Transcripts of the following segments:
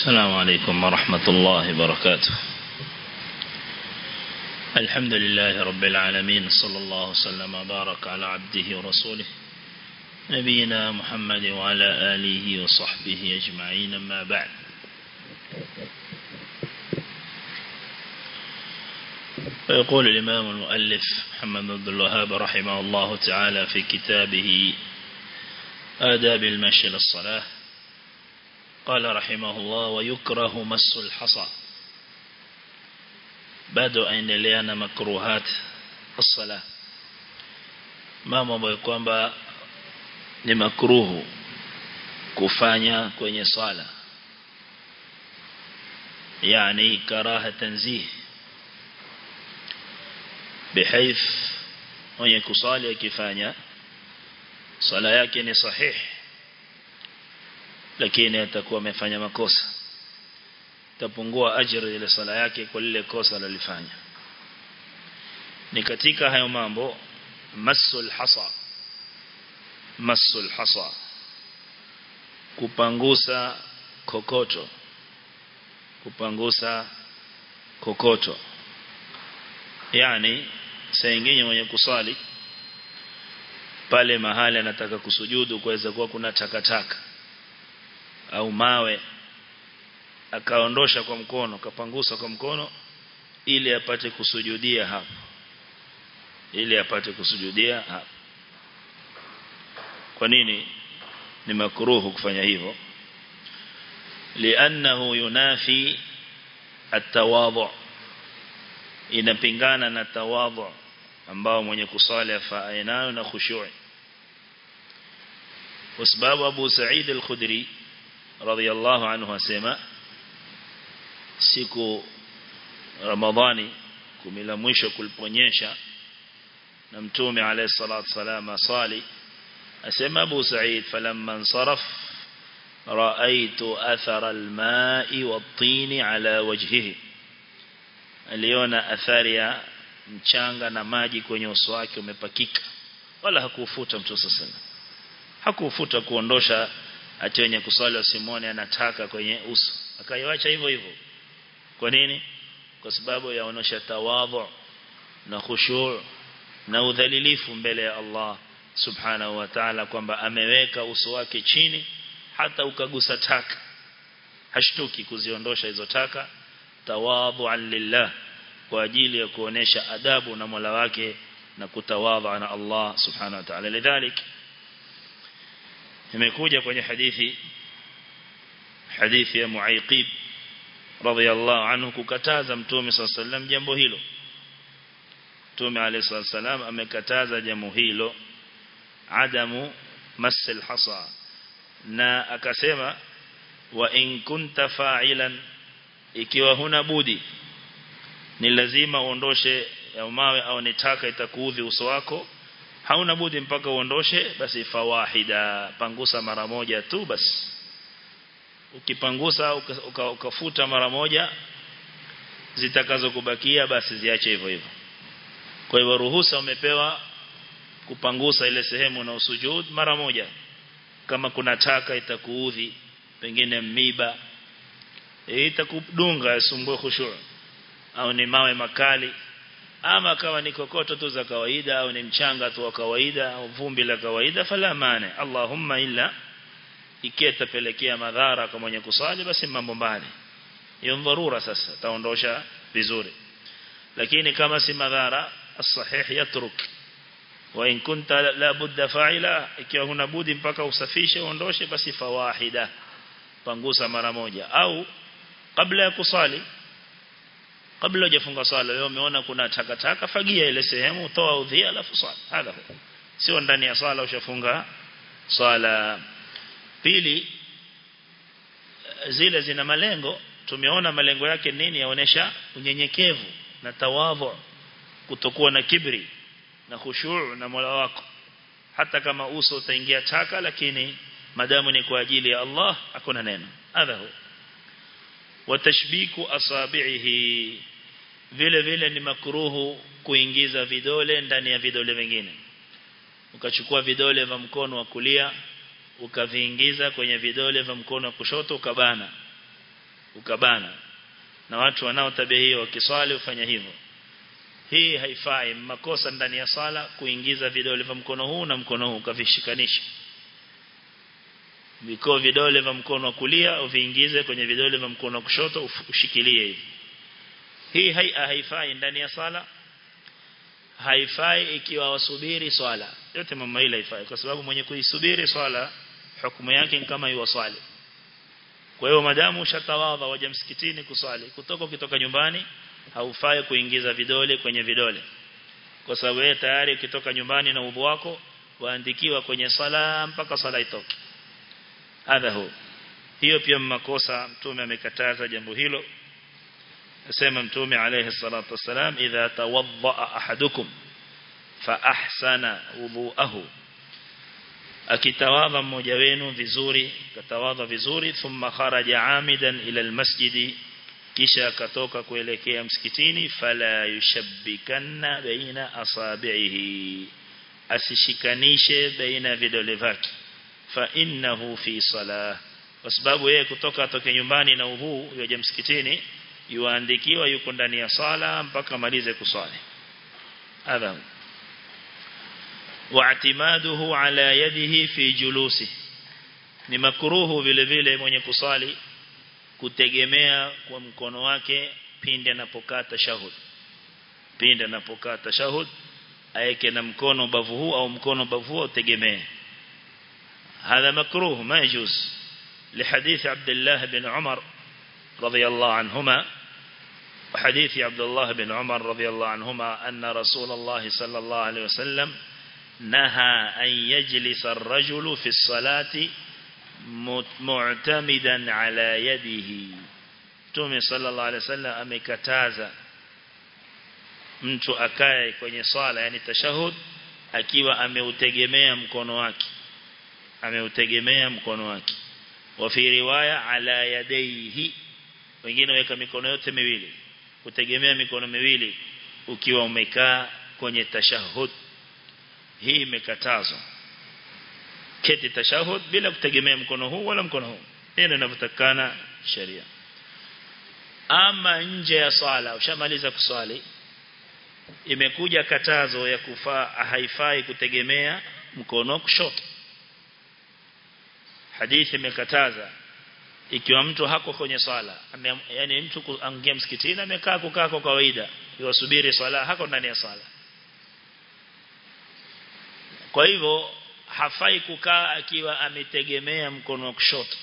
السلام عليكم ورحمة الله وبركاته الحمد لله رب العالمين صلى الله وسلم وبارك على عبده ورسوله نبينا محمد وعلى آله وصحبه أجمعين ما بعد ويقول الإمام المؤلف محمد بن الوهاب رحمه الله تعالى في كتابه آداب المشي للصلاة قال رحمه الله ويكره مس الحصى bado aendelea na makruhat as-sala mambo ambayo kwamba ni makruhu kufanya kwenye swala yani karaha tanzih بحيث mwenye kusali akifanya swala yake ni sahih lakini atakuwa amefanya makosa tapungua ajira ile sala yake kwa lile kosa alilofanya ni katika hayo mambo masul hasa masul hasa kupangusa kokoto kupangusa kokoto yani saa nyingine mwenye kusali pale mahali anataka kusujudu kuweza kuwa kuna takataka au mawe akaondosha kwa mkono kapangusa kwa mkono ili apate kusujudia hapo ili apate kusujudia hapo kwa nini ni makruhu kufanya hivyo li'annahu yunafi at-tawadhu inapingana na tawadhu ambao mwenye kusali afaa nayo na khushu' kwa sababu Abu Sa'id al-Khudri radiyallahu anhu asema siku Ramadhani kumi la mwisho kuliponyesha na mtume alayhi salatu wasalam asali asema Abu Sa'id falamma insaraf ra'aytu athara al-ma'i wat-tin ala wajhihi aliona athari ya mchanga na maji kwenye uso wake umepakika wala hakufuta mtu sasa hakufuta kuondosha ati wenye kusali wasimone anataka kwenye uso akaiacha hivyo hivyo kwa nini kwa sababu yaonesha tawadhu na khushu' na udhalilifu mbele ya Allah subhanahu wa ta'ala kwamba ameweka uso wake chini hata ukagusa taka hashtuki kuziondosha hizo taka tawadhu'an lillah kwa ajili ya kuonesha adabu na Mola wake na kutawadha na Allah subhanahu wa ta'ala lidhalik imekuja kwenye hadithi hadithi ya Muaiqib radhiyallahu anhu kukataza mtume sallallahu alayhi wasallam jambo hilo mtume alayhi wasallam amekataza jambo hilo adamu masil hasa na akasema wa in kunta fa'ilan ikiwa huna budi ni lazima uondoshe ya mawe au nitaka itakuudhi uso wako hauna budi mpaka uondoshe basi fawahida pangusa mara moja tu basi ukipangusa uka, ukafuta mara moja zitakazokubakia basi ziache hivyo hivyo kwa hivyo ruhusa umepewa kupangusa ile sehemu na usujud mara moja kama kuna taka itakuudhi pengine miba e, itakudunga sumbue khushu' au ni mawe makali ama kawa ni kokoto tu za kawaida au ni mchanga tu wa kawaida au vumbi la kawaida fala mane Allahumma illa ikitapelekea madhara kwa mwenye kusali basi mambo mbali hiyo dharura sasa taondosha vizuri lakini kama si madhara as-sahih yatruk wa in kunta la budda fa'ila ikiwa huna budi mpaka usafishe uondoshe basi fawahida pangusa mara moja au kabla ya kusali kabla hujafunga swala wewe umeona kuna takataka fagia ile sehemu toa udhia alafu swala hadha sio ndani ya swala ushafunga swala pili zile zina malengo tumeona malengo yake nini yaonesha unyenyekevu na tawadhu kutokuwa na kibri na khushu' na Mola wako hata kama uso utaingia taka lakini madamu ni kwa ajili ya Allah hakuna neno hadha huwa watashbiku asabihi vile vile ni makruhu kuingiza vidole ndani ya vidole vingine ukachukua vidole vya mkono wa kulia ukaviingiza kwenye vidole vya mkono wa kushoto ukabana ukabana na watu wanao tabia hiyo wakiswali ufanya hivyo hii haifai makosa ndani ya sala kuingiza vidole vya mkono huu na mkono huu kavishikanisha viko vidole vya mkono wa kulia uviingize kwenye vidole vya mkono wa kushoto ushikilie hivi hii hai, haifai ndani ya sala haifai ikiwa wasubiri swala yote mama ile haifai kwa sababu mwenye kuisubiri swala hukumu yake ni kama yuwaswali kwa hiyo madamu ushatawadha waje msikitini kuswali kutoka ukitoka nyumbani haufai kuingiza vidole kwenye vidole kwa sababu wewe tayari ukitoka nyumbani na udhu wako waandikiwa kwenye sala mpaka sala itoke hadha hu hiyo pia makosa mtume amekataza jambo hilo asema mtume alayhi salatu wasalam idha tawadda ahadukum fa ahsana wudu'ahu akitawadha mmoja wenu vizuri katawadha vizuri thumma kharaja amidan ila almasjidi kisha akatoka kuelekea msikitini fala yushabbikanna baina asabihi asishikanishe baina vidole vyake fa innahu fi salah kwa sababu yeye kutoka atoke nyumbani na udhu yaje msikitini yuandikiwa yuko ndani ya sala mpaka malize kuswali adha واعتماده على يده في جلوسه ni makruhu vile vile mwenye kusali kutegemea kwa mkono wake pindi anapokaa tashahud pindi anapokaa tashahud aeke na mkono bavu huu au mkono bavu huu utegemee هذا مكروه ما يجوز لحديث عبد الله بن عمر رضي الله عنهما وحديث عبد الله بن عمر رضي الله عنهما أن رسول الله صلى الله عليه وسلم نهى أن يجلس الرجل في الصلاة معتمدا على يده تومي صلى الله عليه وسلم amekataza mtu akae kwenye swala yani tashahud akiwa ameutegemea mkono wake ameutegemea mkono wake wa fi riwaya ala yadayhi wengine weka mikono yote miwili kutegemea mikono miwili ukiwa umekaa kwenye tashahud hii imekatazwa keti tashahud bila kutegemea mkono huu wala mkono huu hilo linavyotakana sheria ama nje ya swala ushamaliza kuswali imekuja katazo ya kufaa haifai kutegemea mkono kushoto hadithi imekataza ikiwa mtu hako kwenye swala yani mtu kuingia msikitini amekaa kukaa kwa kawaida yosubiri swala hako ndani ya swala kwa hivyo hafai kukaa akiwa ametegemea mkono wa kushoto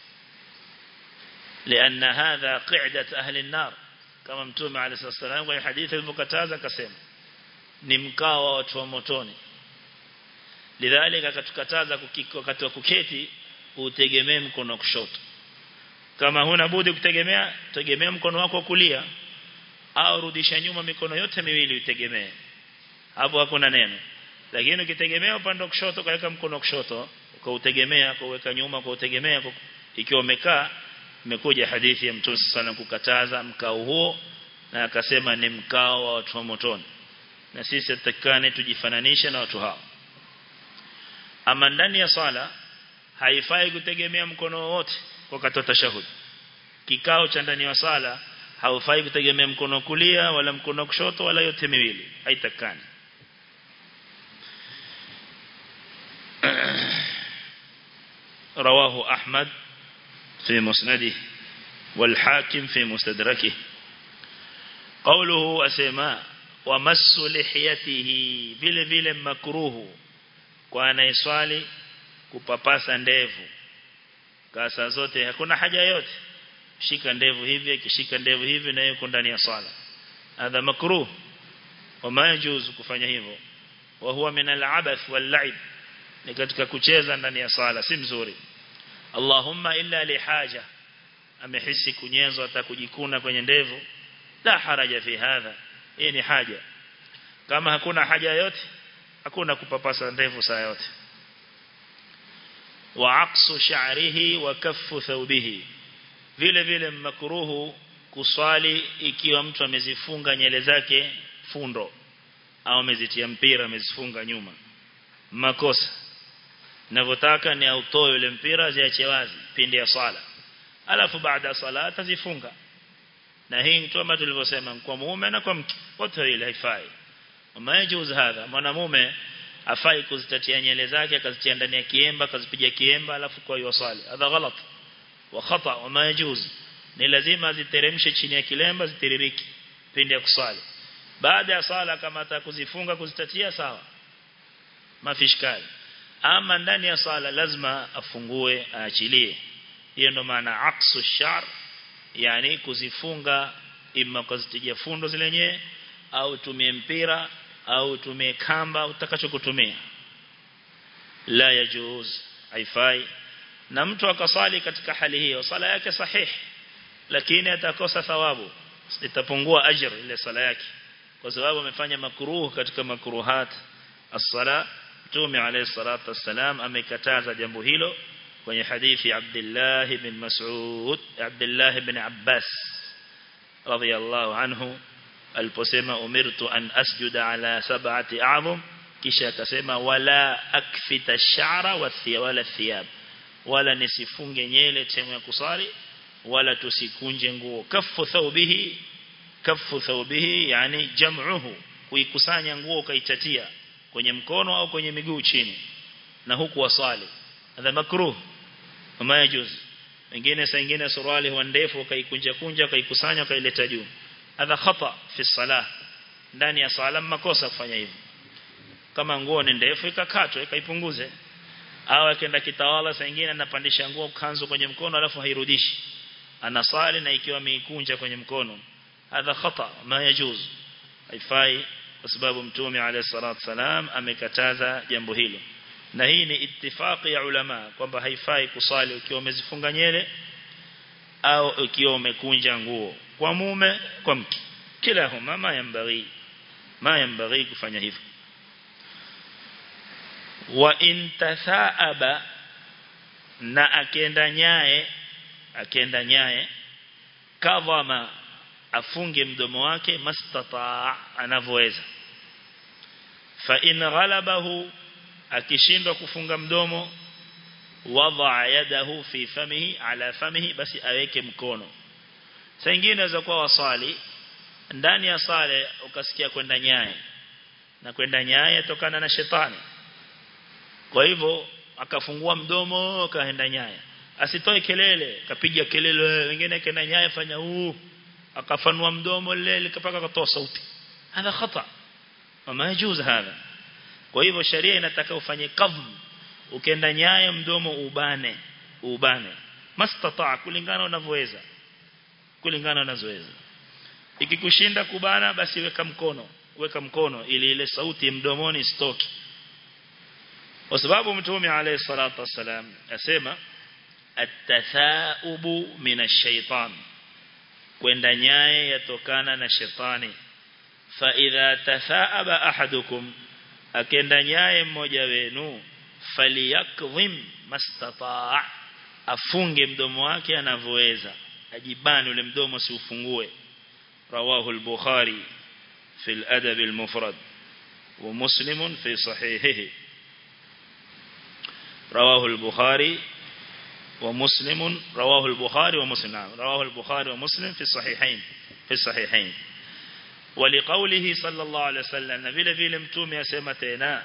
لأن هذا قعدة أهل النار كما متوم عليه الصلاة والسلام في حديث المكتازة كسم نمكاوا watu wa motoni lidhalika katukataza wakati wa kuketi utegemee mkono wa kushoto kama huna budi kutegemea tegemea mkono wako wa kulia au rudisha nyuma mikono yote miwili utegemee hapo hakuna neno lakini ukitegemea upande wa kushoto kaweka mkono wa kushoto ukautegemea kuweka nyuma kuutegemea ikiwa umekaa imekuja hadithi ya Mtume sana kukataza mkao huo na akasema ni mkao wa watu wa motoni na sisi tutakane tujifananishe na watu hao ama ndani ya swala haifai kutegemea mkono wote wakati wa tashahud kikao cha ndani ya swala haufai kutegemea mkono kulia wala mkono kushoto wala yote miwili haitakani رواه أحمد في مسنده والحاكم في مستدركه قوله أسماء ومس لحيته vile vile makruhu kwa anayeswali kupapasa ndevu kasa zote hakuna haja yote shika ndevu hivi akishika ndevu hivi na yuko ndani ya swala hadha makruh wama yajuzu kufanya hivyo wa huwa min al-abath wal-la'ib ni katika kucheza ndani ya swala si mzuri Allahumma illa li haja amehisi kunyezwa hata kujikuna kwenye ndevu la haraja fi hadha hii ni haja kama hakuna haja yote hakuna kupapasa ndevu saa yote wa aqsu sha'rihi wa kaffu thawbihi vile vile makruhu kuswali ikiwa mtu amezifunga nyele zake fundo au amezitia mpira amezifunga nyuma makosa ninavyotaka ni autoe yule mpira ziache wazi pindi ya swala alafu baada sala atazifunga na hii ni kama tulivyosema kwa mume na kwa mke wote ile haifai umajuz hadha mwanamume afai kuzitatia nyele zake akazitia ndani ya kiemba akazipiga kiemba alafu kwa hiyo swali hadha ghalat wa khata wa majuz ni lazima ziteremshe chini ya kilemba zitiririki pindi ya kuswali baada ya sala kama atakuzifunga kuzitatia sawa mafishkali ama ndani ya sala lazima afungue aachilie hiyo ndo maana aksu shar yani kuzifunga ima kuzitia fundo zile yenyewe au tumie mpira au tumie kamba utakachokutumia la yajuz haifai na mtu akasali katika hali hiyo sala yake sahihi lakini atakosa thawabu itapungua ajr ile sala yake kwa sababu amefanya makruh katika makruhat as-sala Mtume alayhi salatu wassalam amekataza jambo hilo kwenye hadithi Abdullah ibn Mas'ud Abdullah ibn Abbas radiyallahu anhu aliposema umirtu an asjuda ala sab'ati a'zum kisha akasema wala akfita ash-sha'ra wala thiyab wala nisifunge nyele temu ya kusali wala tusikunje nguo kafu thawbihi kafu thawbihi yani jam'uhu kuikusanya nguo ukaitatia kwenye mkono au kwenye miguu chini na huku wasali hadha makruh kama yajuz wengine saa nyingine suruali huwa ndefu ukaikunja kunja ukaikusanya ukaileta juu hadha khata fi salah ndani ya sala makosa kufanya hivyo kama nguo ni ndefu ikakatwa ikaipunguze au akaenda kitawala saa nyingine anapandisha nguo kanzu kwenye mkono alafu hairudishi anasali na ikiwa ameikunja kwenye mkono hadha khata ma yajuz haifai kwa sababu mtume alayhi salatu salam amekataza jambo hilo na hii ni ittifaqi ya ulama kwamba haifai kusali ukiwa umezifunga nyele au ukiwa umekunja nguo kwa mume kwa mke kila huma ma yambaghi ma yambaghi kufanya hivyo wa in tathaaba na akenda nyaye akenda nyaye kadhama afunge mdomo wake mastata anavoweza fa in ghalabahu akishindwa kufunga mdomo wada yadahu fi famihi ala famihi basi aweke mkono saa nyingine inaweza kuwa wasali ndani ya sale ukasikia kwenda nyaye na kwenda nyaye tokana na shetani kwa hivyo akafungua mdomo akaenda nyaye asitoe kelele kapiga kelele wengine kenda nyaye fanya huu akafanua mdomo lile kapaka katoa sauti hadha khata wama yajuz hadha kwa hivyo sharia inataka ufanye qadhm ukenda nyaye mdomo ubane ubane mastata kulingana unavyoweza kulingana unavyoweza ikikushinda kubana basi weka mkono weka mkono ili ile sauti mdomoni stoki kwa sababu mtume alayhi salatu wasalam asema at-tathaubu minash shaitan kwenda nyaye yatokana na shetani fa idha tathaaba ahadukum akenda nyaye mmoja wenu faliyakdhim mastataa afunge mdomo wake anavyoweza ajibani ule mdomo si ufungue rawahu al-bukhari fi al-adab al-mufrad wa muslim fi sahihihi رواه البخاري ومسلم رواه البخاري ومسلم رواه البخاري ومسلم في الصحيحين في الصحيحين ولقوله صلى الله عليه وسلم vile vile mtume asema tena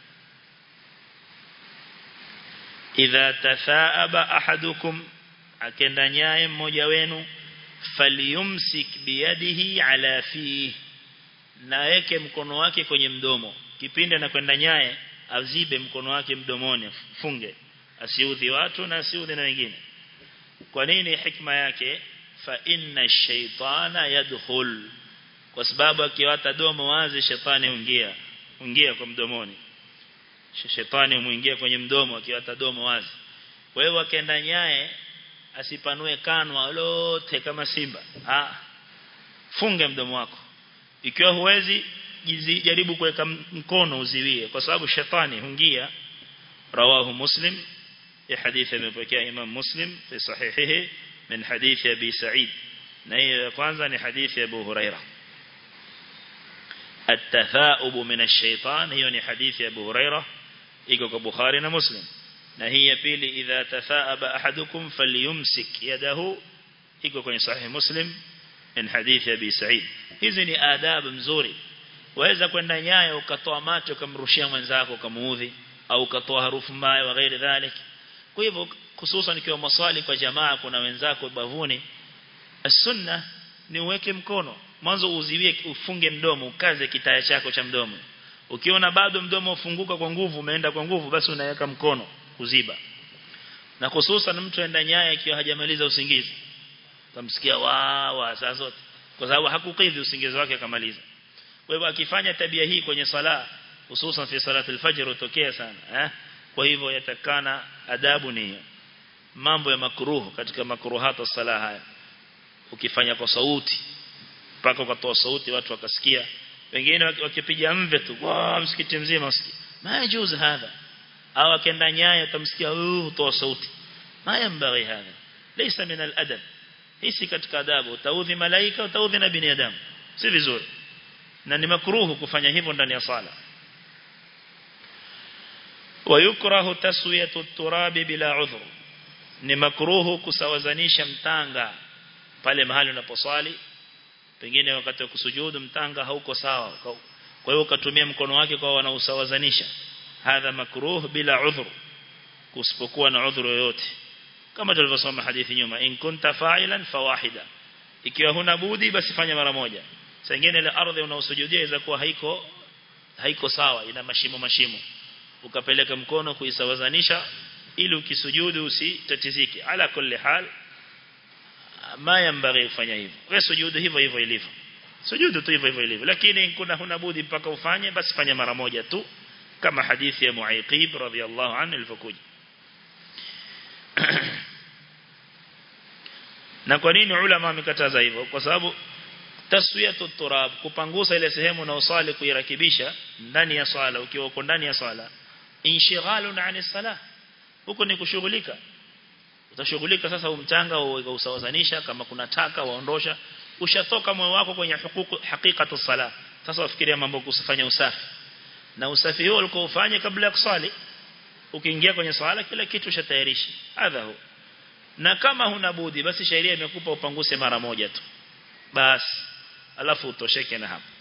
idha tathaaba ahadukum akenda nyaye mmoja wenu falyumsik biyadihi ala fihi naweke mkono wake kwenye mdomo kipindi anakwenda nyaye azibe mkono wake mdomoni funge asiudhi watu na asiudhi na wengine kwa nini hikma yake fa inna shaytana yadkhul kwa sababu akiwata domo wazi shetani huingia huingia kwa mdomoni shetani huingia kwenye mdomo akiwata domo wazi kwa hiyo akaenda nyaye asipanue kanwa lote kama simba ah funge mdomo wako ikiwa huwezi jaribu kuweka mkono uziwie kwa sababu shetani huingia rawahu muslim ya hadithi imepokea imam muslim fi sahihihi min hadithi abi sa'id na hiyo ya kwanza ni hadithi ya abu huraira التثاؤب من الشيطان hiyo ni hadithi ya abu huraira iko kwa bukhari na muslim na hii ya pili idha tafaaba ahadukum falyumsik yadahu iko kwenye sahih muslim in hadithi ya Abi Sa'id hizi ni adabu mzuri waweza kwenda nyayo ukatoa macho ukamrushia mwenzako ukamuudhi au ukatoa harufu mbaya wa ghairi dhalik kwa hivyo hususan ikiwa maswali kwa jamaa kuna wenzako bavuni as-sunna ni uweke mkono mwanzo uziwie ufunge mdomo ukaze kitaya chako cha mdomo ukiona bado mdomo ufunguka kwa nguvu umeenda kwa nguvu basi unaweka mkono kuziba na hususan mtu aenda nyaya ikiwa hajamaliza usingizi utamsikia wa wa saa zote kwa sababu hakukidhi usingizi wake akamaliza kwa hivyo akifanya tabia hii kwenye sala hususan fi salatul fajr utokea sana eh kwa hivyo yatakana adabu ni mambo ya makruhu katika makruhata sala haya ukifanya kwa sauti mpaka ukatoa sauti watu wakasikia wengine wakipiga mve tu wa msikiti mzima usikie majuz hadha au akenda nyaya utamsikia uh toa sauti ma yambaghi hadha laysa min al-adab hisi katika adabu utaudhi malaika utaudhi na binadamu si vizuri na ni makruhu kufanya hivyo ndani ya sala ويكره تسويه التراب bila udhur ni makruhu kusawazanisha mtanga pale mahali unaposwali pengine wakati wa kusujudu mtanga hauko sawa kwa hiyo ukatumia mkono wake kwa wanaosawazanisha hadha makruh bila udhur kusipokuwa na udhur yoyote kama tulivyosoma hadithi nyuma in kunta fa'ilan fawahida ikiwa huna budi basi fanya mara moja sengine ile ardhi unaosujudia inaweza kuwa haiko haiko sawa ina mashimo mashimo ukapeleka mkono kuisawazanisha ili ukisujudu usitatizike ala kulli hal ma yambaghi kufanya hivyo wewe sujudu hivyo hivyo ilivyo sujudu tu hivyo hivyo ilivyo lakini kuna huna budi mpaka ufanye basi fanya mara moja tu kama hadithi ya Muaiqib radhiyallahu anhu ilivyokuja na kwa nini ulama wamekataza hivyo kwa sababu taswiyatu turab kupangusa ile sehemu na usali kuirakibisha ndani ya swala ukiwa uko ndani ya swala inshighalun ani salah huko ni kushughulika utashughulika sasa umchanga usawazanisha kama kuna taka waondosha ushatoka moyo wako kwenye hukuku hakikatu sala sasa wafikiria mambo kusifanya usafi na usafi huo ulikuwa ufanye kabla ya kusali ukiingia kwenye swala kila kitu ushatayarisha hadha hu na kama huna budi basi sheria imekupa upanguse mara moja tu basi alafu utosheke na hapo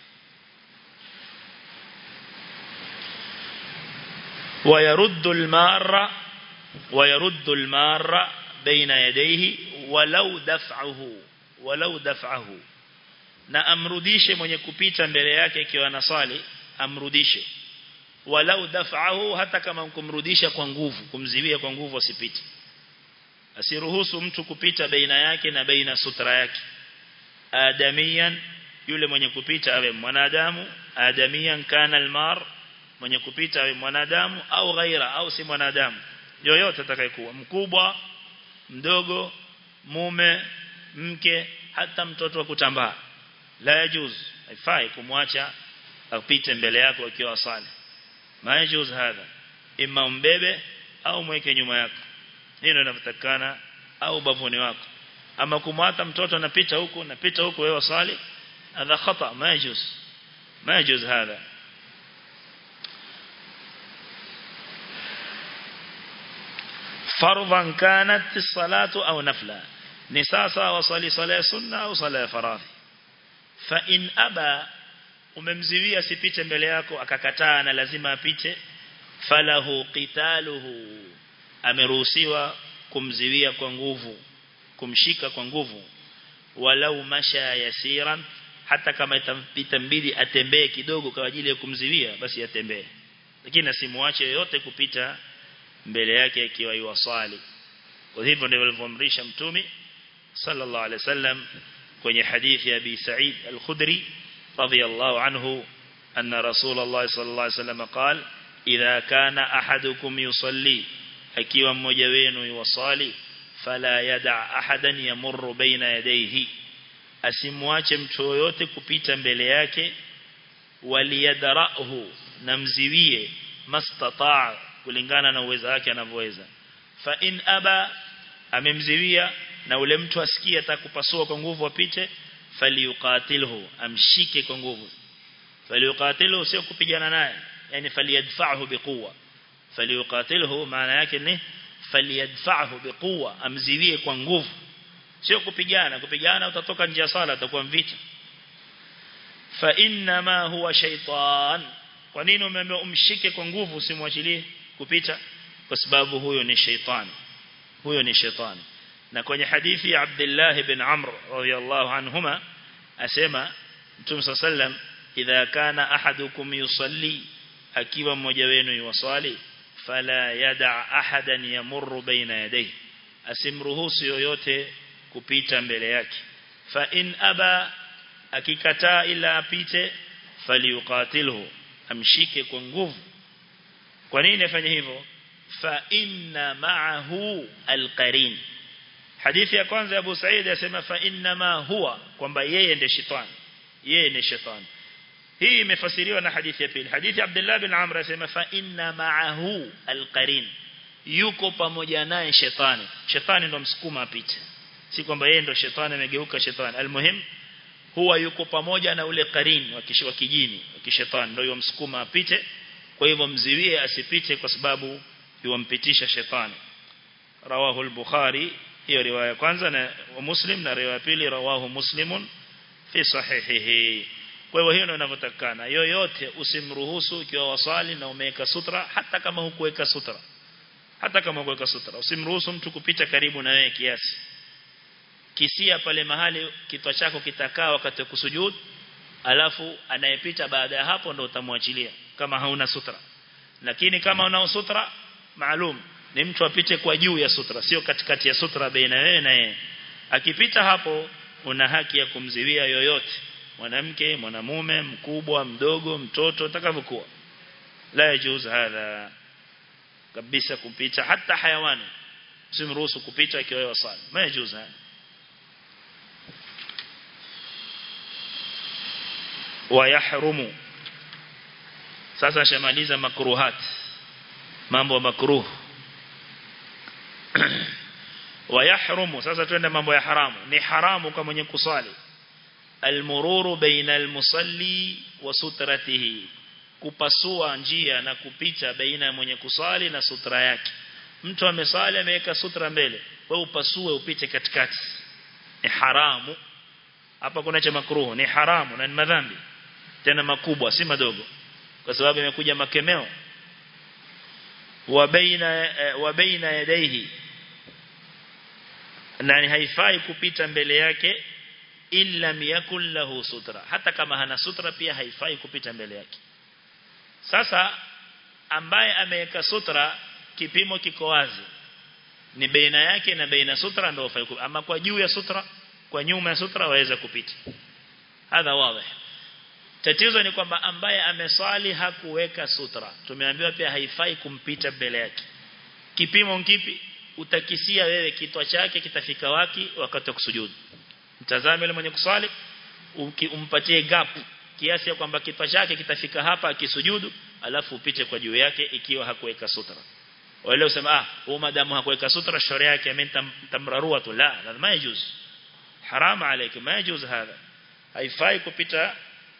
ويرد المارة ويرد المارة بين يديه ولو دفعه ولو دفعه na amrudishe mwenye kupita mbele yake ikiwa anasali amrudishe walau daf'ahu hata kama kumrudisha kwa nguvu kumziwia kwa nguvu asipite asiruhusu mtu kupita baina yake na baina sutra yake adamiyan yule mwenye kupita awe mwanadamu adamiyan kana almar mwenye kupita awe mwanadamu au ghaira au si mwanadamu yoyote atakayekuwa mkubwa mdogo mume mke hata mtoto wa kutambaa la yajuz haifai kumwacha apite mbele yako akiwa sali majuz hadha imma umbebe au mweke nyuma yako hilo linatakana au bavuni wako ama kumwata mtoto anapita huku napita huku wewe swali hadha khata majuz majuz hadha فرضا كانت الصلاة أو نفلا نساسا وصلي صلاة سنة أو صلاة فراضي فإن أبى umemziwia sipite mbele yako akakataa na lazima apite falahu qitaluhu ameruhusiwa kumziwia kwa nguvu kumshika kwa nguvu walau masha yasiran hata kama itampita mbili atembee kidogo kwa ajili ya kumziwia basi atembee lakini asimuache yote kupita mbele yake akiwa yuwasali kwa hivyo ndivyo alivyomrisha mtume sallallahu alaihi wasallam kwenye hadithi ya Abi Sa'id al-Khudri radiyallahu anhu anna Rasulullah sallallahu alaihi wasallam قال idha kana ahadukum yusalli akiwa mmoja wenu yuwasali fala yada ahadan yamurru baina yadayhi asimwache mtu yoyote kupita mbele yake waliyadrahu namziwie mastataa kulingana na uwezo wake anavyoweza fa in aba amemziwia na ule mtu asikie atakupasua kwa nguvu apite falyuqatilhu amshike kwa nguvu falyuqatilhu sio kupigana naye yani faliyadfa'hu biquwa falyuqatilhu maana yake ni falyadfa'hu biquwa amziwie kwa nguvu sio kupigana kupigana utatoka nje ya sala utakuwa mvita fa inna ma huwa shaytan kwa nini umeambiwa umshike kwa nguvu usimwachilie kupita kwa sababu huyo ni shaytani huyo ni shaytani na kwenye hadithi ya Abdullah ibn Amr radiyallahu anhuma asema Mtume sallam idha kana ahadukum yusalli akiwa mmoja wenu yuwasali fala yada ahadan yamurru baina yadayhi asimruhusu yoyote kupita mbele yake fa in aba akikataa ila apite faliuqatilhu amshike kwa nguvu kwa nini afanye hivyo fa inna ma'ahu alqarin hadithi ya kwanza ya Abu Said yasema fa inna ma huwa kwamba yeye ndiye shetani yeye ni shetani hii imefasiriwa na hadithi ya pili hadithi ya Abdullah bin Amr yasema fa inna ma'ahu alqarin yuko pamoja naye shetani shetani ndo msukuma apite si kwamba yeye ndo shetani amegeuka shetani almuhim huwa yuko pamoja na ule qarin wa kijini wa kishetani ndio yomsukuma apite kwa hivyo mziwie asipite kwa sababu yuwampitisha shetani rawahu al-bukhari hiyo riwaya kwanza na muslim na riwaya pili rawahu muslimun fi sahihihi kwa hivyo hiyo ndio inavyotakana yoyote usimruhusu ukiwa wasali na umeweka sutra hata kama hukuweka sutra hata kama hukuweka sutra usimruhusu mtu kupita karibu na wewe kiasi kisia pale mahali kitwa chako kitakaa wakati wa kusujud alafu anayepita baada ya hapo ndo utamwachilia kama hauna sutra lakini kama una sutra maalum ni mtu apite kwa juu ya sutra sio katikati ya sutra baina wewe na yeye akipita hapo una haki ya kumziwia yoyote mwanamke mwanamume mkubwa mdogo mtoto atakavyokuwa la yajuz hadha kabisa kupita hata hayawani usimruhusu kupita akiwa wasali ma yajuz hadha ويحرم sasa shamaliza makruhat mambo makruh ويحرم sasa twende mambo ya haramu ni haramu kwa mwenye kusali almururu baina almusalli wa sutratihi kupasua njia na kupita baina ya mwenye kusali na sutra yake mtu amesali ameweka sutra mbele wewe upasue upite katikati ni haramu hapa kuna cha makruh ni haramu na ni madhambi tena makubwa si madogo kwa sababu imekuja makemeo wa baina wa baina yadaihi na haifai kupita mbele yake illa yakul lahu sutra hata kama hana sutra pia haifai kupita mbele yake sasa ambaye ameweka sutra kipimo kiko wazi ni baina yake na baina sutra ndio ufai ama kwa juu ya sutra kwa nyuma ya sutra waweza kupita hadha wazi Tatizo ni kwamba ambaye ameswali hakuweka sutra. Tumeambiwa pia haifai kumpita mbele yake. Kipimo kipi? Utakisia wewe kitwa chake kitafika waki wakati wa kusujudu. Mtazame yule mwenye kuswali umpatie gap kiasi ya kwamba kitwa chake kitafika hapa akisujudu alafu upite kwa juu yake ikiwa hakuweka sutra. Wale usema ah, huyu madamu hakuweka sutra sharia yake amentamrarua tu la, lazima yajuz. Haram alayki, ma yajuz hadha. Haifai kupita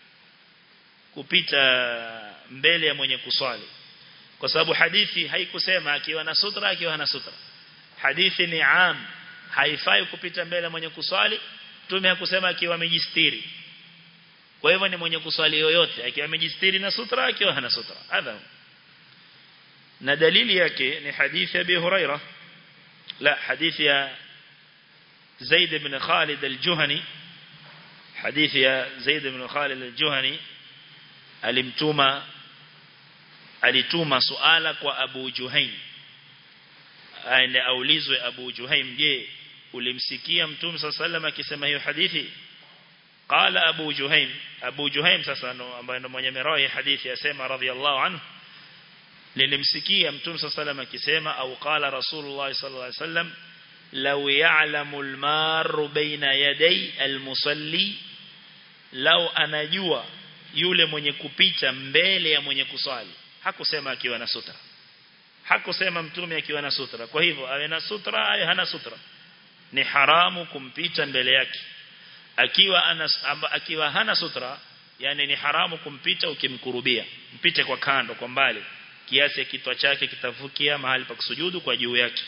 kupita mbele ya mwenye kuswali kwa sababu hadithi haikusema akiwa na sutra akiwa hana sutra hadithi ni am haifai kupita mbele ya mwenye kuswali tume hakusema akiwa amejistiri kwa hivyo ni mwenye kuswali yoyote akiwa amejistiri na sutra akiwa hana sutra hadha na dalili yake ni hadithi ya Abi Huraira la hadithi ya Zaid ibn Khalid al-Juhani hadithi ya Zaid ibn Khalid al-Juhani alimtuma alituma suala kwa Abu Juhaim aende aulizwe Abu Juhaim je ulimsikia mtume sallallahu akisema hiyo hadithi qala Abu Juhaim Abu Juhaim sasa ndo ambaye ndo mwenye merawi hadithi yasema radhiallahu anhu nilimsikia mtume sallallahu akisema au qala rasulullah sallallahu alaihi wasallam law ya'lamu al-marru baina yaday al-musalli law anajua yule mwenye kupita mbele ya mwenye kuswali hakusema akiwa na sutra hakusema mtume akiwa na sutra kwa hivyo awe na sutra awe hana sutra ni haramu kumpita mbele yake akiwa ana akiwa hana sutra yani ni haramu kumpita ukimkurubia mpite kwa kando kwa mbali kiasi ya kitwa chake kitavukia mahali pa kusujudu kwa juu yake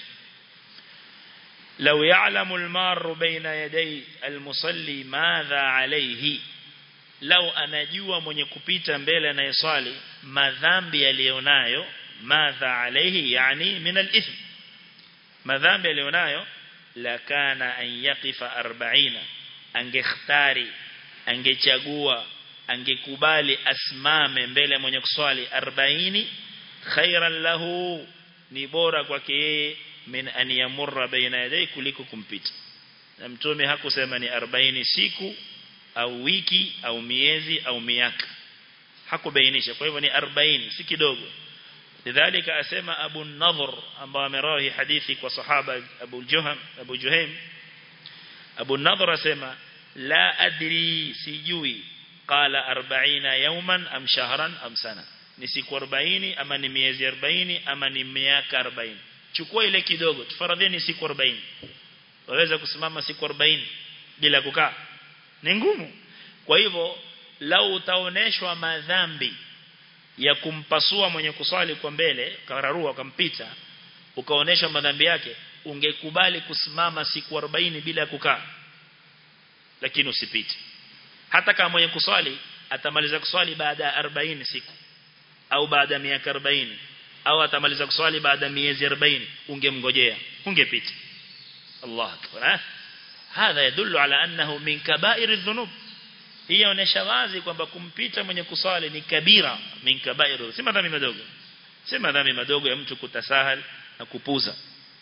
لو يعلم المار بين يدي المصلي ماذا عليه لو anajua mwenye kupita mbele anayeswali madhambi yalionayo madha alayhi yani min al-ithm madhambi yalionayo la kana an yaqifa 40 angekhtari angechagua angekubali asimame mbele mwenye kuswali 40 khairan lahu ni bora kwake yeye min an yamurra baina yaday kuliko kumpita na mtume hakusema ni 40 siku au wiki au miezi au miaka hakubainisha kwa hivyo ni 40 si kidogo lidhalika asema Abu Nadhr ambaye amerawi hadithi kwa sahaba Abu Juham Abu Juhaim Abu Nadhr asema la adri sijui qala 40 yawman am shahran am sana ni siku 40 ama ni miezi 40 ama ni miaka 40 chukua ile kidogo tufaradheni siku 40 waweza kusimama siku 40 bila kukaa ni ngumu kwa hivyo lau utaoneshwa madhambi ya kumpasua mwenye kuswali kwa mbele kararua ukampita ukaonesha madhambi yake ungekubali kusimama siku 40 bila kukaa lakini usipite hata kama mwenye kuswali atamaliza kuswali baada ya 40 siku au baada ya miaka 40 au atamaliza kuswali baada ya miezi 40 ungemngojea ungepita Allah akbar hadha yadullu ala annahu min kaba'ir adh-dhunub hii inaonyesha wazi kwamba kumpita mwenye kuswali ni kabira min kaba'ir si madhambi madogo si madhambi madogo ya mtu kutasahal na kupuza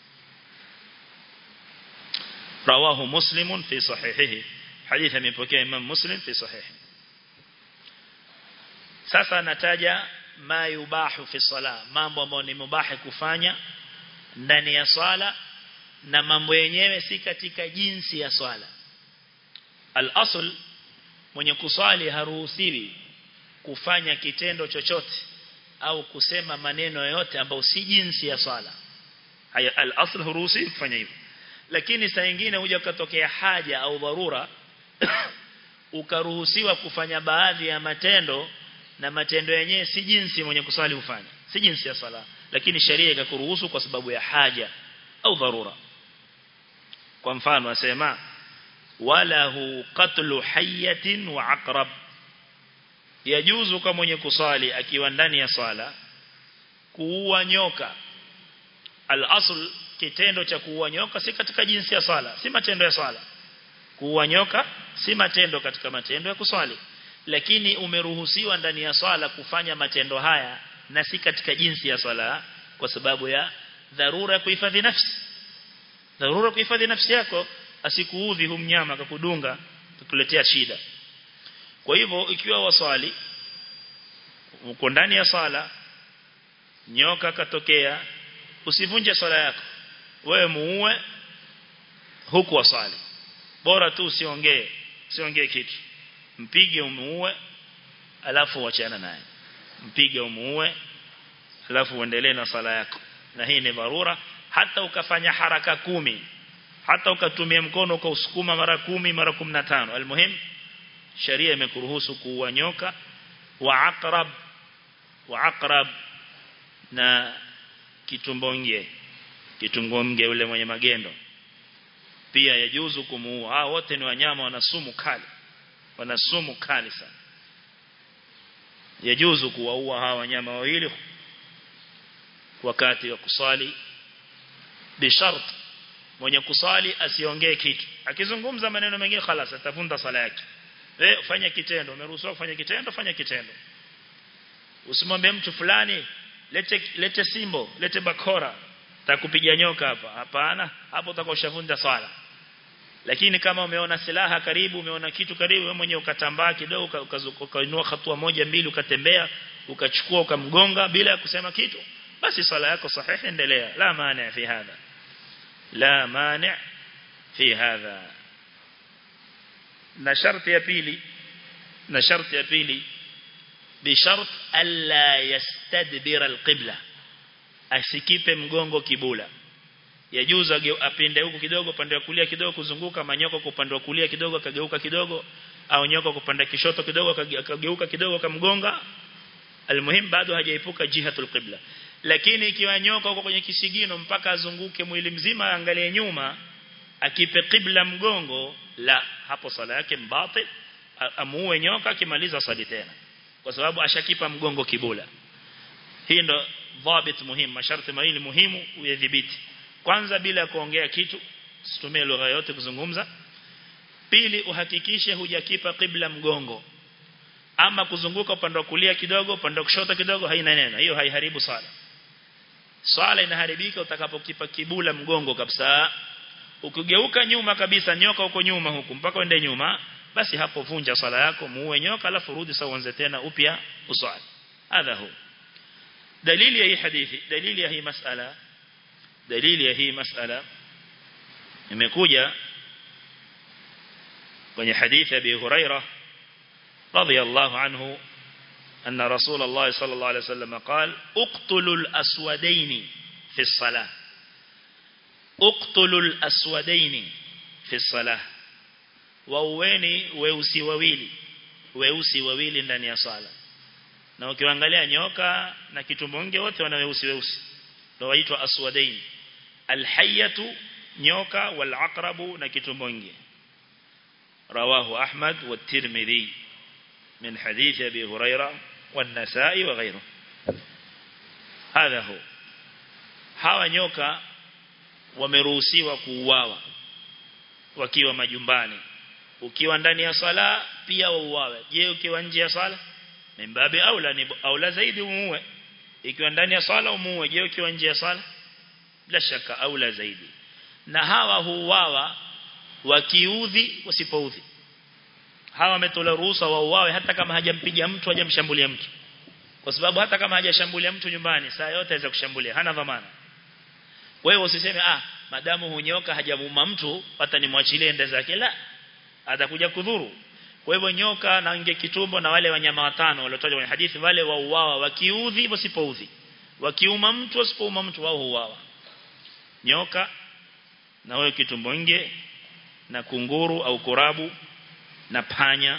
rawahu muslimun fi sahihihi hadithi amepokea imam muslim fi sahihi sasa nataja ma yubahu fi sala mambo ambayo ni mubahi kufanya ndani ya swala na mambo yenyewe si katika jinsi ya swala al-asl mwenye kuswali haruhusiwi kufanya kitendo chochote au kusema maneno yoyote ambayo si jinsi ya swala haya al-asl haruhusiwi kufanya hivyo lakini saa nyingine huja kutokea haja au dharura ukaruhusiwa kufanya baadhi ya matendo na matendo yenyewe si jinsi mwenye kuswali hufanya si jinsi ya swala lakini sheria ikakuruhusu kwa sababu ya haja au dharura kwa mfano asema wala hu qatlu hayatin wa aqrab yajuzu kwa mwenye kuswali akiwa ndani ya swala kuua nyoka al-asl kitendo cha kuua nyoka si katika jinsi ya swala si matendo ya swala kuua nyoka si matendo katika matendo ya kuswali lakini umeruhusiwa ndani ya swala kufanya matendo haya na si katika jinsi ya swala kwa sababu ya dharura kuhifadhi nafsi dharura kuhifadhi nafsi yako asikuudhi humnyama akakudunga kukuletea shida kwa hivyo ikiwa waswali uko ndani ya swala nyoka katokea usivunje swala yako wewe muue huku waswali bora tu usiongee usiongee kitu mpige umuue alafu uachana naye mpige umuue alafu uendelee na sala yako na hii ni dharura hata ukafanya haraka kumi hata ukatumia mkono ukausukuma mara kumi mara 15 almuhim sharia imekuruhusu kuua nyoka wa aqrab wa aqrab na kitumbonge kitumbonge ule mwenye magendo pia yajuzu kumuua hao wote ni wanyama wana sumu kali wana sumu kali sana yajuzu kuwaua hawa wanyama wawili wakati wa kusali bishart mwenye kusali asiongee kitu akizungumza maneno mengine khalas atavunda sala yake wewe fanya kitendo umeruhusiwa kufanya kitendo fanya kitendo usimwambie mtu fulani lete lete simbo lete bakora takupiga nyoka hapa hapana hapo utakoshavunja swala lakini kama umeona silaha karibu umeona kitu karibu wewe mwenyewe ukatambaa kidogo ukainua hatua moja mbili ukatembea ukachukua ukamgonga bila kusema kitu basi swala yako sahihi endelea la maana fi hadha la maana fi hadha na sharti ya pili na sharti ya pili bishart alla yastadbira alqibla asikipe mgongo kibula yajuza apinde huku kidogo pande wa kulia kidogo kuzunguka manyoko kwa upande wa kulia kidogo akageuka kidogo au nyoka kwa upande kishoto kidogo akageuka kidogo akamgonga almuhim bado hajaepuka jihatul qibla lakini ikiwa nyoka uko kwenye kisigino mpaka azunguke mwili mzima angalie nyuma akipe qibla mgongo la hapo sala yake mbatil amuue nyoka akimaliza swali tena kwa sababu ashakipa mgongo kibula hii ndo dhabit muhimu masharti mawili muhimu uyadhibiti kwanza bila kuongea kitu situmie lugha yote kuzungumza pili uhakikishe hujakipa qibla mgongo ama kuzunguka upande wa kulia kidogo upande wa kushoto kidogo haina neno hiyo haiharibu sala swala inaharibika utakapokipa kibula mgongo kabisa ukigeuka nyuma kabisa nyoka huko nyuma huku mpaka uende nyuma basi hapo vunja swala yako muue nyoka alafu rudi sawa uanze tena upya uswali hadha hu dalili ya hii hadithi dalili ya hii masala dalili ya hii masala imekuja kwenye hadithi ya Abi Huraira radhiyallahu anhu أن رسول الله صلى الله عليه وسلم قال اقتلوا الأسودين في الصلاة اقتلوا الأسودين في الصلاة waueni weusi wawili weusi wawili ndani ya sala na ukiangalia nyoka na kitumbonge wote wana weusi weusi ndio waitwa aswadain alhayatu nyoka wal aqrabu na kitumbonge rawahu ahmad wa tirmidhi من حديث أبي هريرة والنسائي وغيره هذا هو hawa nyoka wameruhusiwa kuuawa wakiwa majumbani ukiwa ndani ya sala pia wauawe je ukiwa nje ya sala mimbabi aula ni aula zaidi umuue ikiwa ndani ya sala umuue je ukiwa nje ya sala bila shaka aula zaidi na hawa huuawa wakiudhi wasipoudhi hawa wametola ruhusa wauawe hata kama hajampiga mtu hajamshambulia mtu kwa sababu hata kama hajashambulia mtu nyumbani saa yote aweza kushambulia hana dhamana wewe usiseme ah madamu hunyoka hajamuuma mtu hata nimwachilie ende zake la atakuja kudhuru kwa hivyo nyoka na nge kitumbo na wale wanyama watano waliotajwa kwenye hadithi wale wauawa wakiudhi wasipoudhi wakiuma mtu wasipouma mtu wao huuawa nyoka na wewe kitumbo nge na kunguru au kurabu na panya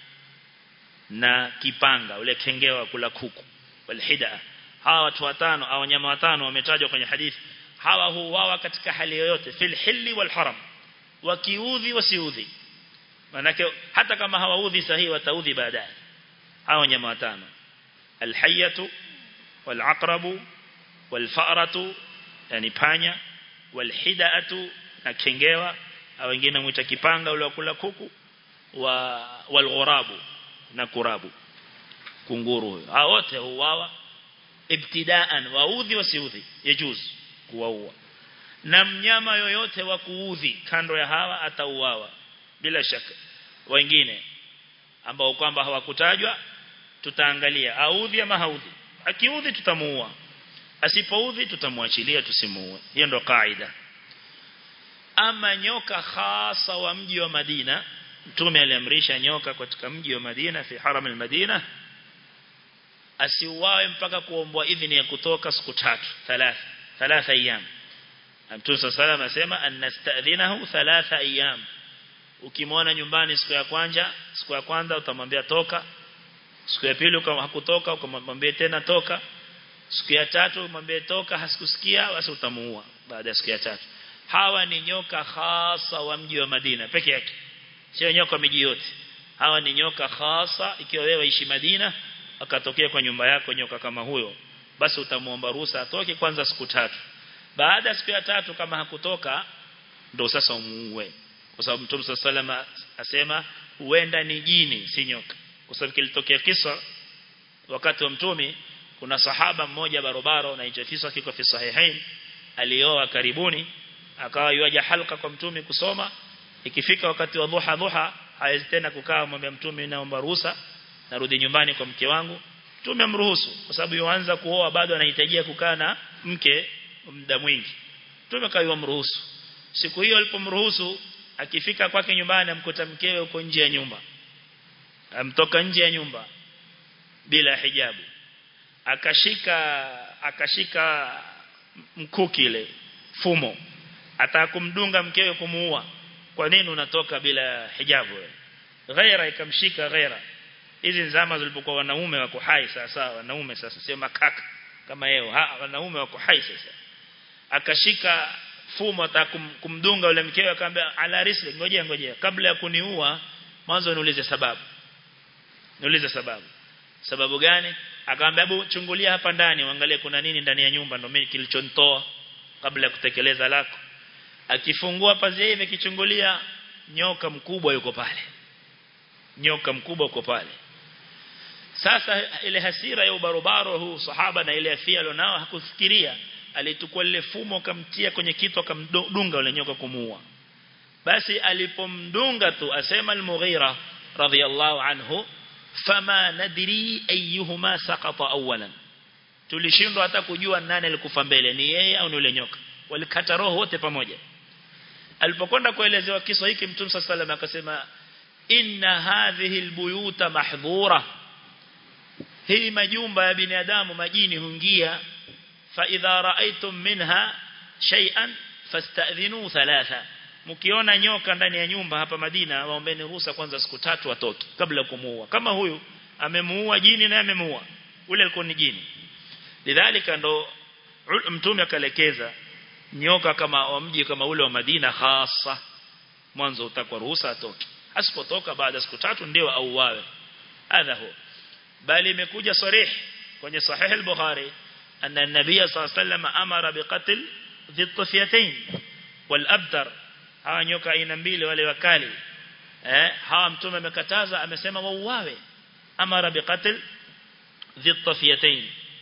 na kipanga ule kengewa kula kuku walhida hawa watu watano au wanyama watano wametajwa kwenye hadithi hawa huuawa katika hali yoyote fil hilli wal haram wakiudhi wasiudhi manake hata kama hawaudhi sahihi wataudhi baadaye hawa wanyama watano alhayatu wal aqrabu wal fa'ratu yani panya wal hidaatu na kengewa au wengine muita kipanga ule kula kuku wa wal ghurabu na kurabu kunguru huyo hao wote huuawa ibtidaan waudhi wasiudhi yajuz kuwaua na mnyama yoyote wa kuudhi kando ya hawa atauawa bila shaka wengine ambao kwamba hawakutajwa tutaangalia audhi ama haudhi akiudhi tutamuua asipoudhi tutamwachilia tusimuue hiyo ndo kaida ama nyoka hasa wa mji wa Madina mtume aliamrisha nyoka katika mji wa Madina fi haram al-Madina asiuawe mpaka kuombwa idhini ya kutoka siku tatu thalatha thalatha ayyam Mtume صلى الله عليه asema annastadhinahu thalatha ayyam ukimwona nyumbani siku ya kwanza siku ya kwanza utamwambia toka siku ya pili kama hakutoka ukamwambia tena toka siku ya tatu umwambie toka hasikusikia basi utamuua baada ya siku ya tatu hawa ni nyoka hasa wa mji wa Madina peke yake sio nyoka miji yote hawa ni nyoka hasa ikiwa wewe ishi Madina akatokea kwa nyumba yako nyoka kama huyo basi utamuomba ruhusa atoke kwanza siku tatu baada ya siku ya tatu kama hakutoka ndo sasa umuue kwa sababu Mtume sallallahu asema huenda ni jini si nyoka kwa sababu kilitokea kisa wakati wa Mtume kuna sahaba mmoja barobaro na hicho kisa kiko fi sahihain alioa karibuni akawa yuaja halka kwa Mtume kusoma ikifika wakati wa dhuha dhuha hawezi tena kukaa mwambie Mtume naomba ruhusa narudi nyumbani kwa mke wangu Mtume amruhusu kwa sababu yuanza kuoa bado anahitajia kukaa na mke muda mwingi Mtume kaiwa mruhusu siku hiyo alipomruhusu akifika kwake nyumbani amkuta mkewe uko nje ya nyumba amtoka nje ya nyumba bila hijabu akashika akashika mkuki ile fumo atakumdunga mkewe kumuua kwa nini unatoka bila hijabu ghaira ikamshika ghaira hizi nzama zilipokuwa wanaume wako hai sasa wanaume sasa sio makaka kama yeo ha wanaume wako hai sasa akashika fumo atakumdunga yule mkewe akamwambia ala risli ngojea ngojea kabla ya kuniua mwanzo niulize sababu niulize sababu sababu gani akamwambia hebu chungulia hapa ndani uangalie kuna nini ndani ya nyumba ndio mimi kilichonitoa kabla ya kutekeleza lako akifungua pazia hivi kichungulia nyoka mkubwa yuko pale nyoka mkubwa uko pale sasa ile hasira ya ubarobaro huu sahaba na ile afia alionao hakufikiria alitukua lile fumo akamtia kwenye kitu akamdunga yule nyoka kumuua basi alipomdunga tu asema al-Mughira radhiyallahu anhu fama nadri ayyuhuma saqata awwalan tulishindwa hata kujua nani alikufa mbele ni yeye au ni yule nyoka walikata roho wote pamoja alipokwenda kuelezewa kisa hiki mtume sallallahu akasema inna hadhihi albuyuta mahdhura hii majumba ya binadamu majini huingia fa idha raaitum minha shay'an fasta'dhinu thalatha mkiona nyoka ndani ya nyumba hapa Madina waombeni ruhusa kwanza siku tatu watoto kabla ya kumuua kama huyu amemuua jini na amemuua ule alikuwa ni jini lidhalika ndo mtume akalekeza nyoka kama wa mji kama ule wa Madina hasa mwanzo utakwa ruhusa atoke asipotoka baada siku tatu ndio auawe hadha huwa bali imekuja sarih kwenye sahih al-Bukhari anna an-nabiy sallallahu alayhi wasallam amara biqatl dhitfiyatayn wal-abtar hawa nyoka aina mbili wale wakali eh hawa mtume amekataza amesema wauawe amara biqatl dhitfiyatayn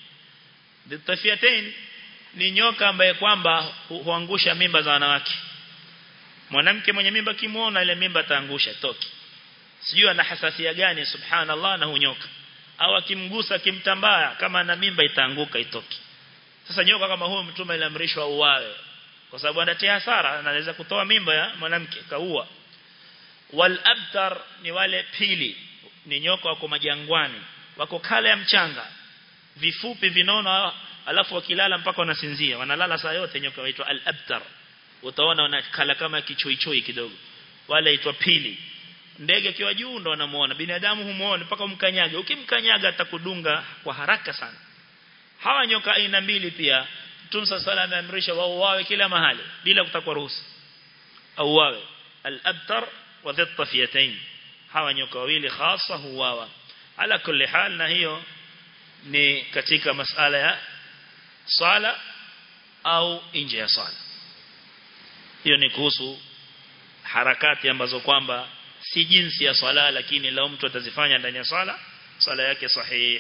dhitfiyatayn ni nyoka ambaye kwamba huangusha mimba za wanawake mwanamke mwenye mimba kimuona ile mimba ataangusha toki sijui ana hasasia gani subhanallah na hunyoka au akimgusa kimtambaa kama ana mimba itaanguka itoki sasa nyoka kama huyo mtume aliamrishwa uwawe kwa sababu anatia hasara anaweza kutoa mimba ya mwanamke kaua wal abtar ni wale pili ni nyoka wako majangwani wako kale ya mchanga vifupi vinono alafu wakilala mpaka wanasinzia wanalala saa yote nyoka waitwa al abtar utaona wanakala kama kichoichoi kidogo wale aitwa pili ndege akiwa juu ndo wanamuona binadamu humuona mpaka umkanyaga ukimkanyaga atakudunga kwa haraka sana hawa nyoka aina mbili pia Mtume sala ameamrisha wao wawe kila mahali bila kutakwa ruhusa au wawe al-abtar wa dhittafiyatayn hawa nyoka wawili hasa huwawa ala kulli hal na hiyo ni katika masala ya sala au nje ya sala hiyo ni kuhusu harakati ambazo kwamba si jinsi ya swala lakini lao mtu atazifanya ndani ya swala swala yake sahihi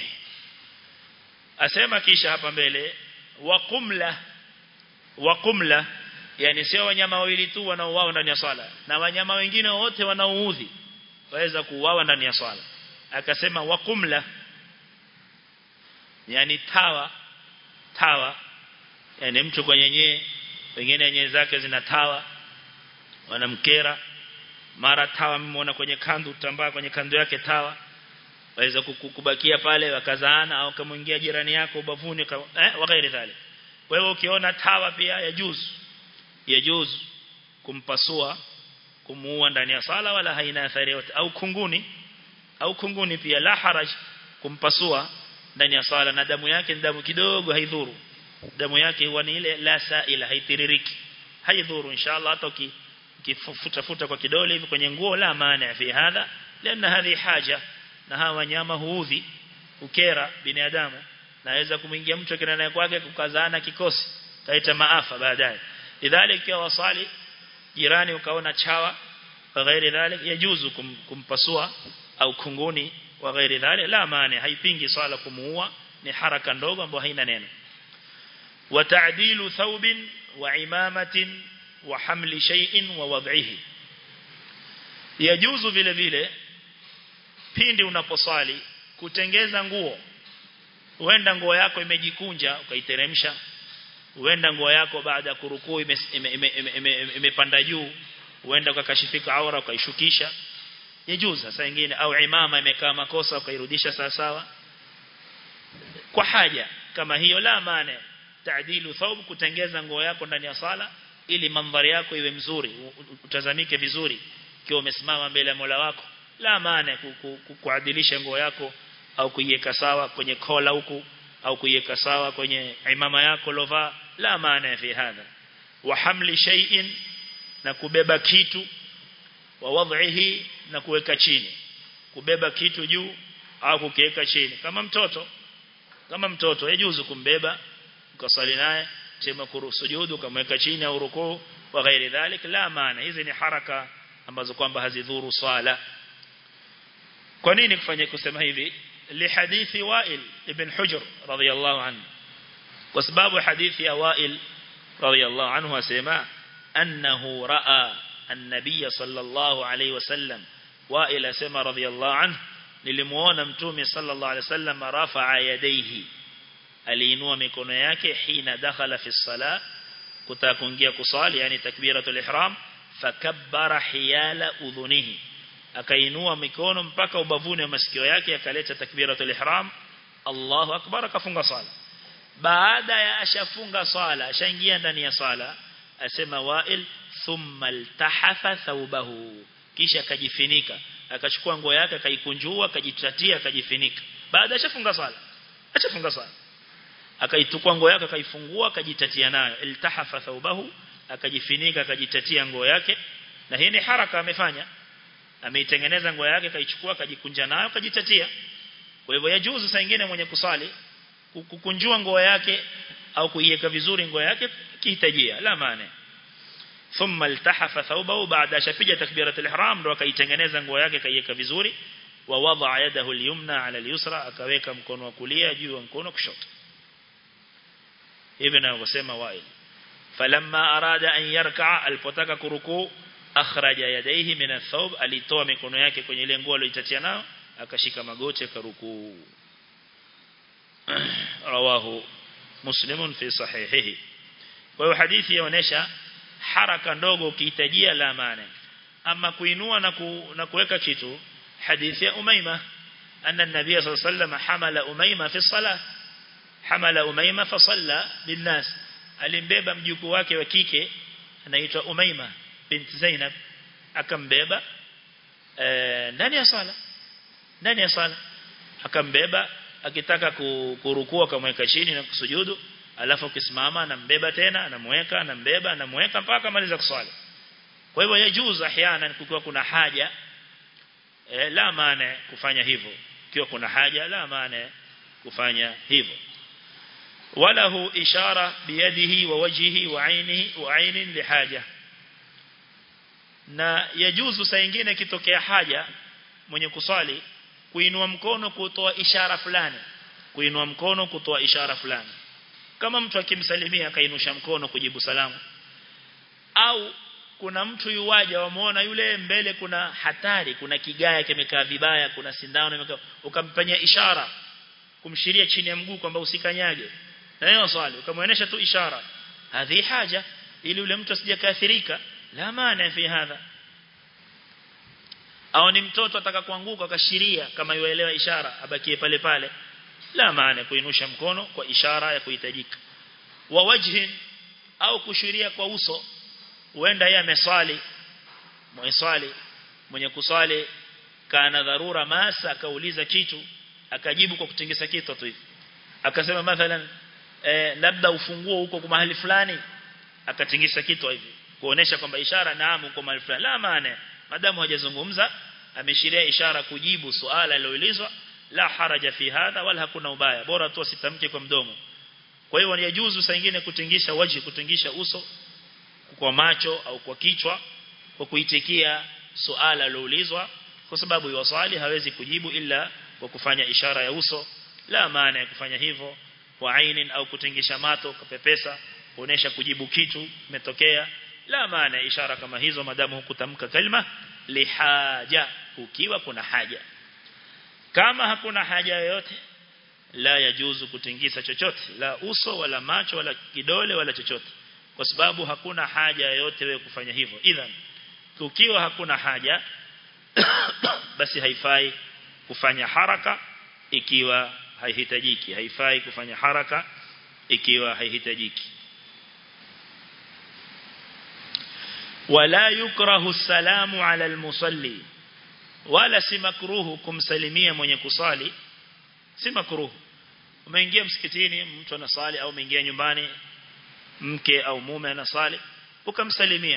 asema kisha hapa mbele wa qumla wa qumla yani sio wanyama wawili tu wanaouawa ndani ya swala na wanyama wengine wote wanaoudhi waweza kuuawa ndani ya swala akasema wa qumla yani tawa tawa yani mtu kwenye nyee wengine nyee zake zina tawa wanamkera mara tawa mmeona kwenye kandu tambaa kwenye kandu yake tawa waweza kukubakia pale wakazaana au kumuingia jirani yako ubavuni eh wakairi dhali kwa hiyo ukiona tawa pia ya juzu ya juzu kumpasua kumuua ndani ya sala wala haina athari yote au kunguni au kunguni pia la haraj kumpasua ndani ya sala na damu yake ni damu kidogo haidhuru damu yake huwa ni ile la saila haitiririki haidhuru inshallah hata kifuta futa kwa kidole hivi kwenye nguo la maana fi hadha lana hadhi haja na hawa wanyama huudhi ukera binadamu naweza kumwingia mtu kinana kwake kukazana kikosi taita maafa baadaye lidhalika wasali jirani ukaona chawa wa ghairi dhalik yajuzu kum, kumpasua au kunguni wa ghairi dhalik la maana haipingi swala kumuua ni haraka ndogo ambayo haina neno wa ta'dilu thawbin wa imamatin wa hamli shay'in wa wad'ihi yajuzu vile vile pindi unaposwali kutengeza nguo huenda nguo yako imejikunja ukaiteremsha huenda nguo yako baada ya kurukuu imepanda juu huenda ukakashifika aura ukaishukisha yajuzu sasa nyingine au imama imekaa makosa ukairudisha sawa sawa kwa haja kama hiyo la maana taadilu thawb kutengeza nguo yako ndani ya sala ili mandhari yako iwe mzuri utazamike vizuri ikiwa umesimama mbele ya Mola wako la maana kuadilisha nguo yako au kuiweka sawa kwenye kola huku au kuiweka sawa kwenye imama yako lova la maana fi hadha wa hamli shay'in na kubeba kitu wa wadhihi na kuweka chini kubeba kitu juu au kukiweka chini kama mtoto kama mtoto yajuzu kumbeba ukasali naye sema kurusujudu kamweka chini au rukuu wa ghairi dhalik la maana hizi ni haraka ambazo kwamba hazidhuru swala kwa nini kufanya kusema hivi لحديث وائل ابن حجر رضي الله عنه وسباب حديث يا وائل رضي الله عنه وسمع أنه رأى النبي صلى الله عليه وسلم وائل سمع رضي الله عنه nilimuona mtume sallallahu alaihi wasallam rafa'a yadayhi aliinua mikono yake hina dakhala fi sala kutaka kuingia kusali yani takbiratul ihram fakabbara hiyala udhunihi akainua mikono mpaka ubavuni wa masikio yake akaleta takbiratul ihram Allahu akbar akafunga sala baada ya ashafunga sala ashaingia ndani ya sala asema wa'il thumma altahafa thawbahu kisha akajifinika akachukua nguo yake akaikunjua akajitatia akajifinika baada ashafunga sala ashafunga sala akaitukua nguo yake akaifungua akajitatia nayo iltahafa thawbahu akajifinika akajitatia nguo yake na hii ni haraka amefanya ameitengeneza nguo yake kaichukua akajikunja nayo akajitatia kwa hivyo yajuzu saa nyingine mwenye kusali kukunjua nguo yake au kuiweka vizuri nguo yake kihitajia la maana thumma iltahafa thawbahu baada shapiga takbiratul ihram ndo akaitengeneza nguo yake kaiweka vizuri wa wadaa yadahu al-yumna ala al-yusra akaweka mkono wa kulia juu ya mkono kushoto hivi ninavyosema wail falamma arada an yarkaa alipotaka kurukuu akhraja yadayhi min athawb alitoa mikono yake kwenye ile nguo aliyotatia nayo akashika magoti akarukuu rawahu muslimun fi sahihihi kwa hiyo hadithi yaonesha haraka ndogo ukihitajia la maana ama kuinua na ku, na kuweka kitu hadithi ya umaima anna an-nabiy sallallahu alayhi wasallam hamala umaima fi salah hamala umaima fa salla binnas alimbeba mjukuu wake wa kike anaitwa umaima binti Zainab akambeba ndani ya sala ndani ya sala akambeba akitaka kurukua akamweka chini na kusujudu alafu akisimama anambeba tena anamweka anambeba anamweka mpaka maliza kuswali kwa hivyo yajuzu ahyana kukiwa kuna haja e, la maana kufanya hivyo kiwa kuna haja la maana kufanya hivyo وله إشارة بيده ووجهه وعينه وعين لحاجة na yajuzu saa nyingine kitokea haja mwenye kuswali kuinua mkono kutoa ishara fulani kuinua mkono kutoa ishara fulani kama mtu akimsalimia akainusha mkono kujibu salamu au kuna mtu yuwaja wamuona yule mbele kuna hatari kuna kigaya kimekaa vibaya kuna sindano imekaa ukampanyia ishara kumshiria chini ya mguu kwamba usikanyage na yeye swali ukamwonyesha tu ishara hadhi haja ili yule mtu asijakaathirika la maana fi hadha au ni mtoto ataka kuanguka akashiria kama yuelewa ishara abakie pale pale la maana kuinusha mkono kwa ishara ya kuhitajika wa wajhin au kushiria kwa uso huenda yeye ameswali mwiswali mwenye kuswali kana dharura masa akauliza kitu akajibu kwa kutingisa kitu tu hivi akasema mathalan eh, labda ufunguo huko kwa mahali fulani akatingisa kitu hivi kuonesha kwamba ishara naam uko mahali fulani la maana madamu hajazungumza ameshiria ishara kujibu suala liloulizwa la haraja fi hadha wala hakuna ubaya bora tu asitamke kwa mdomo kwa hiyo ni yajuzu saa nyingine kutingisha waji kutingisha uso kwa macho au kwa kichwa kwa kuitikia suala liloulizwa kwa sababu yuwasali hawezi kujibu ila kwa kufanya ishara ya uso la maana ya kufanya hivyo kwa ainin au kutingisha mato kupepesa kuonesha kujibu kitu imetokea la maana ishara kama hizo madamu hukutamka kalima lihaja ukiwa kuna haja kama hakuna haja yoyote la yajuzu kutingisa chochote la uso wala macho wala kidole wala chochote kwa sababu hakuna haja yoyote wewe kufanya hivyo idhan ukiwa hakuna haja basi haifai kufanya haraka ikiwa haihitajiki haifai kufanya haraka ikiwa haihitajiki wala yukrahu salamu ala almusalli wala si makruhu kumsalimia mwenye kusali si makruhu umeingia msikitini mtu anasali au umeingia nyumbani mke au mume anasali ukamsalimia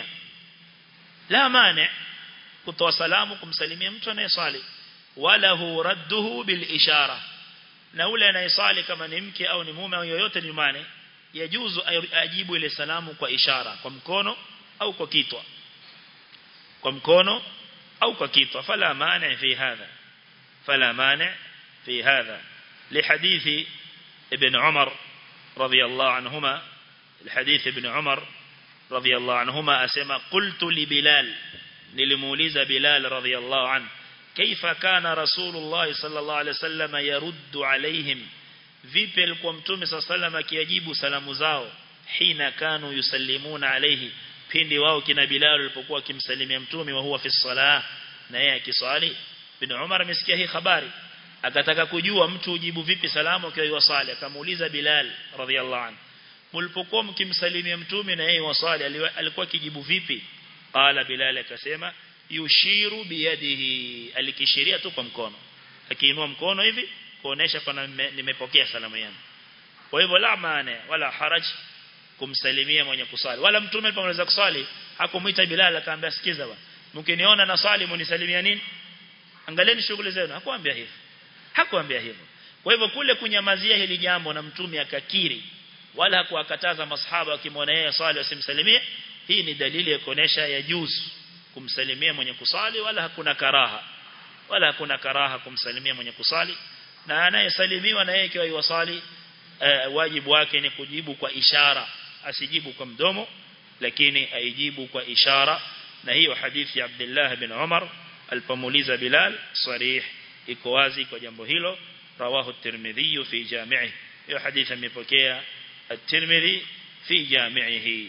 la mane kutoa salamu kumsalimia mtu anayesali wala hu radduhu bil ishara na ule anayesali kama ni mke au ni mume au yoyote nyumbani yajuzu ajibu ile salamu kwa ishara kwa mkono au kwa kitwa kwa mkono au kwa kitwa fala mane fi hadha fala mane fi hadha لحديث ابن عمر رضي الله عنهما الحديث ابن عمر رضي الله عنهما أسمى قلت لبلال نلموليز بلال رضي الله عنه كيف كان رسول الله صلى الله عليه وسلم يرد عليهم vipi alikuwa mtume صلى الله عليه وسلم akijibu salamu zao hina kanu yusallimuna alayhi pindi wao kina Bilal walipokuwa kimsalimia mtume wa huwa fi salah na yeye akiswali bin Umar amesikia hii habari akataka kujua mtu ujibu vipi salamu akiwa yuwasali akamuuliza Bilal radhiallahu anhu mlipokuwa mkimsalimia mtume na yeye wasali alikuwa kijibu vipi qala Bilal akasema yushiru biyadihi alikishiria tu kwa mkono akiinua mkono hivi kuonesha kwamba nimepokea salamu yangu kwa hivyo la maana wala haraj kumsalimia mwenye kusali wala mtume alipomaliza kusali hakumuita Bilal akaambia sikiza bwana mkiniona na swali munisalimia nini angalieni shughuli zenu hakuambia hivyo hakuambia hivyo kwa hivyo kule kunyamazia hili jambo na mtume akakiri wala hakuwakataza masahaba wakimwona yeye swali wasimsalimie hii ni dalili ya kuonesha ya juzu kumsalimia mwenye kusali wala hakuna karaha wala hakuna karaha kumsalimia mwenye kusali na anayesalimiwa na yeye ikiwa yuwasali uh, wajibu wake ni kujibu kwa ishara asijibu kwa mdomo lakini aijibu kwa ishara na hiyo hadithi ya Abdullah bin Umar alipomuuliza Bilal sarih iko wazi kwa jambo hilo rawahu at-Tirmidhi fi jami'i hiyo hadithi imepokea at-Tirmidhi fi jami'ihi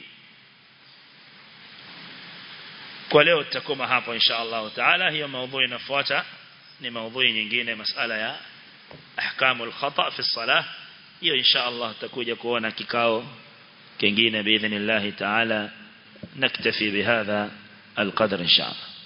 kwa leo tutakoma hapo insha Allah taala hiyo maudhui inafuata ni maudhui nyingine masala ya ahkamu al-khata fi salah hiyo insha Allah tutakuja kuona kikao kingine باذن الله تعالى نكتفي بهذا القدر ان شاء الله